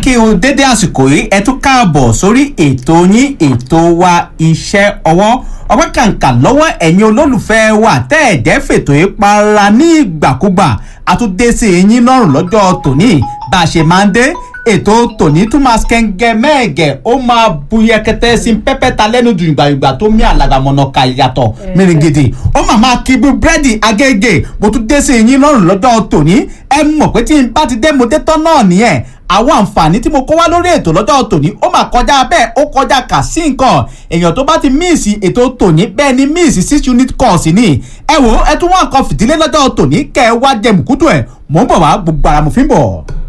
kí o dédé àsìkò yìí ẹ tún káàbọ̀ sórí ètò yín ètò wa iṣẹ́ ọwọ́ ọpẹ́ kàǹkà lọ́wọ́ ẹ̀yin olólùfẹ́ wa tẹ́ ẹ̀ jẹ́ fètò yìí para ní ìgbàkúgbà àtúndé sí yín lọ́rùn lọ́jọ́ tòní bá a ṣe máa ń dé ètò tòní tún máa kẹ́ńgẹ́ mẹ́ẹ̀gẹ́ ó máa buyẹkẹtẹ sí pẹ́pẹ́ ta lẹ́nu dùn ìgbàgbà tó mí àlàgàmọ̀nà kà yàtọ̀ mìrìngìdì ó máa máa kí bí búrẹ́dì agége mo tún dé sí yín lọ́rùn lọ́jọ́ tòní ẹ mọ̀ pé tí n bá ti dé mo dé tán náà nìyẹn àwọn àǹfààní tí mo kó wá lórí ètò lọ́jọ́ tòní ó máa kọjá bẹ́ẹ̀ ó kọjá kà sí nǹkan èèyàn tó bá ti míìsì ètò tòní bẹ́ẹ̀ ni míìsì six unit course ni ẹ wò ẹ tún wá nǹkan fìdílé lọ́jọ́ tòní kẹ́ ẹ wá jẹ mùkútù ẹ̀ mò ń bọ̀ wá gbogbo ara mo fi ń bọ̀.